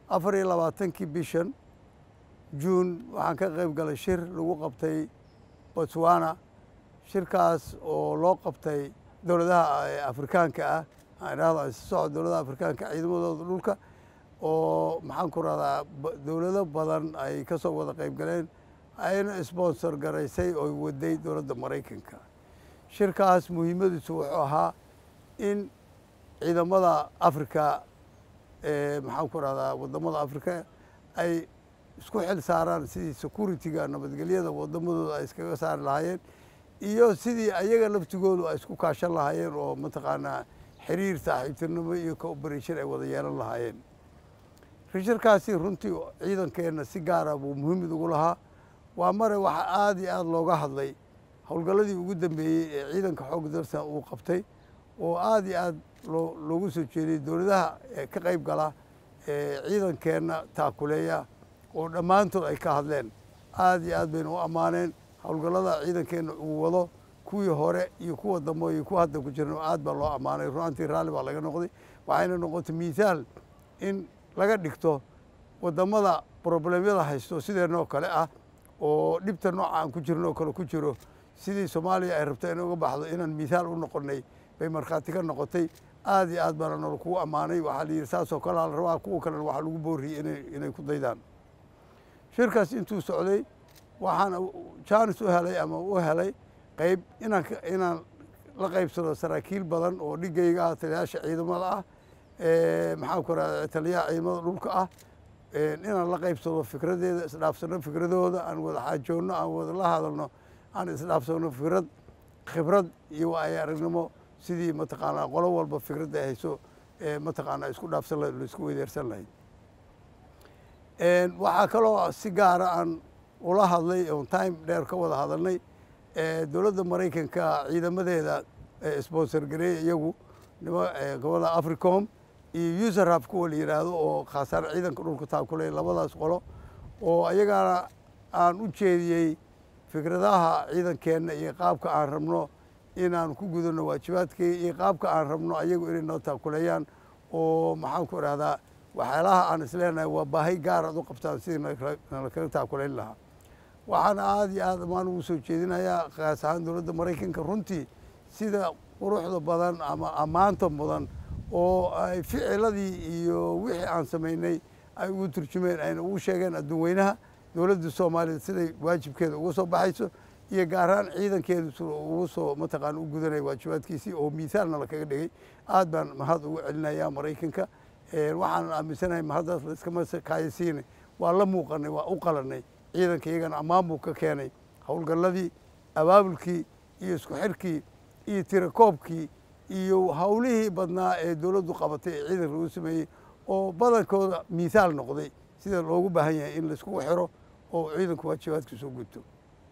afar iyo labaatankii bishan juun waxaan ka qayb galay shir lagu qabtay botswana shirkaas oo loo qabtay dowladaha afrikaanka ah aan idhahdo socod dowladaha afrikaanka ciidamadooda dhulka oo maxaan ku rahdaa dowlado badan ay ka soo wada qayb galeen ayna sponsor garaysay oo waday dowladda maraykanka shirkaas muhiimadiisu wuxuu ahaa in ciidamada africa maxaan ku rahdaa wadamada africa ay isku xil saaraan sidii security-ga nabadgelyada wadamadooda ay iskaga saari lahaayeen iyo sidii ayaga laftigoodu ay isku kaashan lahaayeen oo mataqaanaa xiriir saaxiibtinimo iyo cooperation ay wada yeelan lahaayeen rishirkaasi runtii ciidankeenna si gaara buu muhiimid ugu lahaa waa mare waxaa aada iyo aada looga hadlay howlgalladii ugu dambeeyey ee ciidanka xoog darsan uu qabtay oo aada iyo aada loo loogu soo jeediyey dowladaha ka qayb gala ee ciidankeenna taakuleeya oo dhammaantood ay ka hadleen aada iyo aad bayna u ammaaneen howlgallada ciidankeenna uu wado kuwii hore iyo kuwa dambe iyo kuwa hadda ku jirna aad baa loo ammaanay ruantii raalli baa laga noqday waxayna noqotay mithaal in laga dhigto wadamada problemyada haysto sideenoo kale ah oo dhibta nooca aan ku jirno oo kale ku jiro sidii soomaaliya ay rabto inay uga baxdo inaan mithaal u noqonay bay markhaati ka noqotay aada iyo aad baana nolo kugu ammaanay waxaa la yidhi saasoo kale ala rabaa kuwa kalena waxaa lagu booriyey inay inay ku daydaan shirkaas intuu socday waxaan jaanis u helay ama u helay qayb inaan inaan la qaybsado saraakiil badan oo dhigayga ah taliyaasha ciidamada ah maxaan ku rahda taliyaha ciidamada dhulka ah inaan la qaybsado fikradeeda isdhaafsano fikradooda aan wada xaajoonno aan wada la hadalno aan isdhaafsano fikrad khibrad iyo waayo aragnimo sidii mataqaanaa qolo walba fikradda ay hayso mataqaanaa isku dhaafsan lahayd laisku weydeersan lahayd waxaa kaloo si gaara aan ula hadlay oon time dheer ka wada hadalnay dowladda maraykanka ciidamadeeda sponsor gareeya iyagu gobada africom iyo userhab kuwa la yidhaahdo oo khaasaan ciidanka dhulka taakulay labadaas qolo oo ayagana aan u jeediyey fikradaha ciidankeenna iyo qaabka aan rabno inaan ku gudano waajibaadkii iyo qaabka aan rabno ayagu inay noo taakuleeyaan oo maxaan ku idhahdaa waxyaalaha aan isleenahay waa baahi gaar aad u qabtaan sidii nala kaga taakulayn lahaa waxaana aada iyo aad amaan ugu soo jeedinayaa kaas ahaan dowladda maraykanka runtii sida quruxda badan ama ammaanta mudan oo ay ficiladii iyo wixii aan samaynay ay ugu turjumeen ayna ugu sheegeen adduun weynaha dowladda soomaaliya siday waajibkeeda uga soo baxayso iyo gaaraan ciidankeedu s ugu soo mataqaana u gudanaya waajibaadkiisii oo miisaalna lakaga dhigay aad baan mahad ugu celinayaa maraykanka waxaan aaminsanahay mahaddaas laiskama kaayasiinay waa la muuqanay waa u qalanay ciidanka iyagana ammaan buu ka keenay howlgalladii abaabulkii iyo isku xirkii iyo tirakoobkii iyo howlihii badnaa ee dowladdu qabatay ee ciidanka lagu sameeyey oo badankooda miisaal noqday sida loogu baahan yahay in laiskugu xiro oo ciidanku waajibaadkiisa u gudto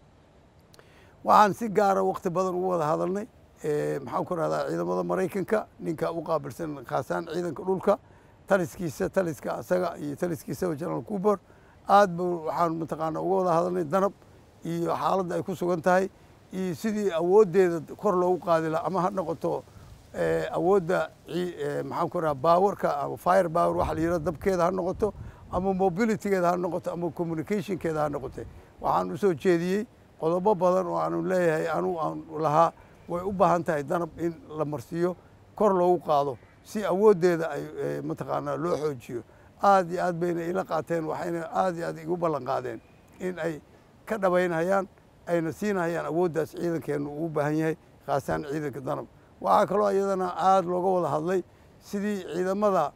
waxaan si gaara wakti badan ugu wada hadalnay maxaan ku rahdaa ciidamada maraykanka ninka u qaabilsan khaasaan ciidanka dhulka taliskiisa taliska asaga iyo taliskiisaba general cubor aad ba waxaan mataqaana uga wada hadalnay danab iyo xaaladda ay ku sugan tahay iyo sidii awooddeeda kor loogu qaadi laha ama ha noqoto awoodda maxaan ku raha baawarka ama fire power waxa la yihahdo dabkeeda ha noqoto ama mobilitygeeda ha noqoto ama communicationkeeda ha noqote waxaan usoo jeediyey qodobo badan oo aanu leeyahay anu aan lahaa way u baahan tahay danab in la marsiiyo kor loogu qaado si awooddeeda ay mataqaanaa loo xoojiyo aad iyo aad bayna ila qaateen waxayna aad iyo aad igu ballan qaadeen in ay ka dhabaynhayaan ayna siinahayaan awooddaas ciidankeennu uu baahan yahay khaasaan ciidanka danab waxaa kaloo iyadana aada looga wada hadlay sidii ciidamada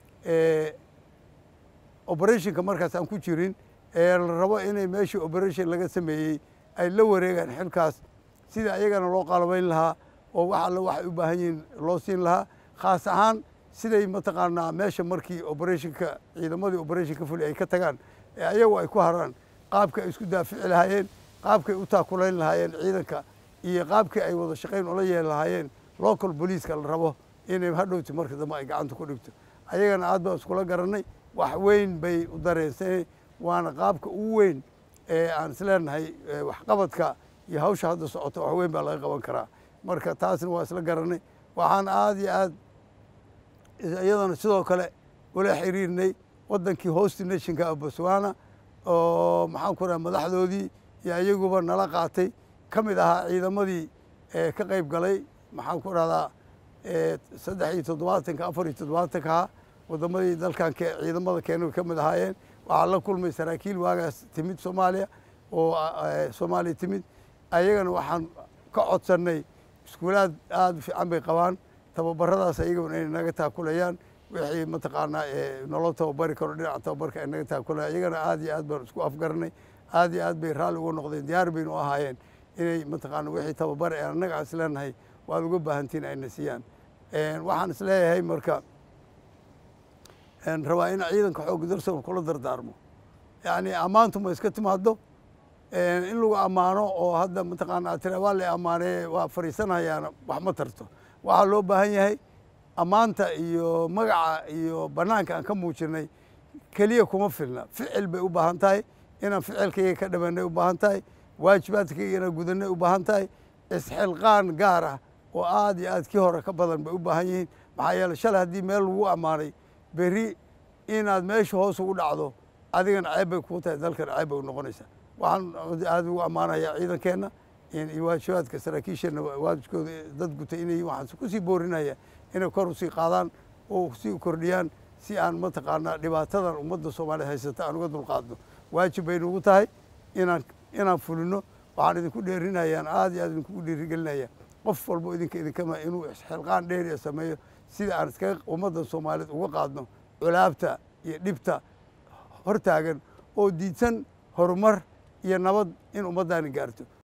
operationka markaas aan ku jirin ee la rabo inay meeshii operation laga sameeyey ay la wareegaan xilkaas sidii ayagana loo qalabayn lahaa oo wax alle waxay u baahan yihiin loo siin lahaa khaas ahaan siday mataqaanaa meesha markii operationka ciidamadii operationka fuli ay ka tagaan ee ayagu ay ku haraan qaabka ay isku daafici lahaayeen qaabkay u taakulayn lahaayeen ciidanka iyo qaabkii ay wada shaqayn ula yeeli lahaayeen local booliiska la rabo inay hadhowti marka dambe ay gacanta ku dhigto ayagana aad baan iskula garanay wax weyn bay u dareensanay waana qaabka ugu weyn ee aan isleenahay waxqabadka iyo hawsha hadda socoto wax weyn baa laga qaban karaa marka taasna waa isla garanay waxaan aada iyo aad iyadana sidoo kale ula xiriirnay waddankii hosti nationka botswana oo maxaan ku raha madaxdoodii iyo iyaguba nala qaatay ka mid ahaa ciidamadii ka qayb galay maxaan ku rahdaa saddex iyo toddobaatanka afar iyo toddobaatankaha waddamadii dalkan ciidamada keena ka mid ahaayeen waxaa la kulmay saraakiil waagaas timid soomaaliya oo soomaaliya timid ayagana waxaan ka codsannay iskuulaad aada u fiican bay qabaan tababaradaas ayagana inay naga taakulayaan wixii mataqaanaa nolol tababari karo dhinaca tababarka ay naga taakulayaan iyagana aad iyo aad baan isku afgaranay aad iyo aad bay raalli uga noqdeen diyaar baynu ahaayeen inay mataqaana wixii tababar ee annaga is leenahay waad uga baahantiin ayna siiyaan waxaan is leeyahay marka rabaa in ciidanka xoogga dalsoon kula dardaarmo yacni ammaantu ma iska timaado in lagu ammaano oo hadda mataqaana tira waa la ammaaneye waa fadhiisanayaana wax ma tarto waxaa loo baahan yahay ammaanta iyo magaca iyo bannaanka aan ka muujinay keliya kuma filna ficil bay u baahan tahay inaan ficilkayga ka dhamanay u baahan tahay waajibaadkayga inaan gudanay u baahan tahay isxilqaan gaar ah oo aad iyo aad kii hore ka badan bay u baahan yihiin maxaa yeele shalay haddii meel lagu ammaanay berri inaad meesha hoos ugu dhacdo adigana ceeb bay kuu tahay dalkana ceeb bay u noqonaysaa waxaan aada ugu ammaanayaa ciidankeenna iyo waajibaadka saraakiisheenna waajibkooda dad gutay inay waxaan kusii boorinaya inay kor usii qaadaan oo sii kordhiyaan si aan mataqaanaa dhibaatadan ummadda soomaaliya haysata aan uga dulqaadno waajib bay nugu tahay inaan inaan fulino waxaan idinku dheerinayaan aad iyo aad idinkugu dhiirigelinaya qof walbo idinka idinkama inuu xilqaan dheeriya sameeyo sida aan iskaga ummadda soomaaliyeed uga qaadno culaabta iyo dhibta hortaagan oo diidsan horumar iyo nabad in ummaddaani gaarto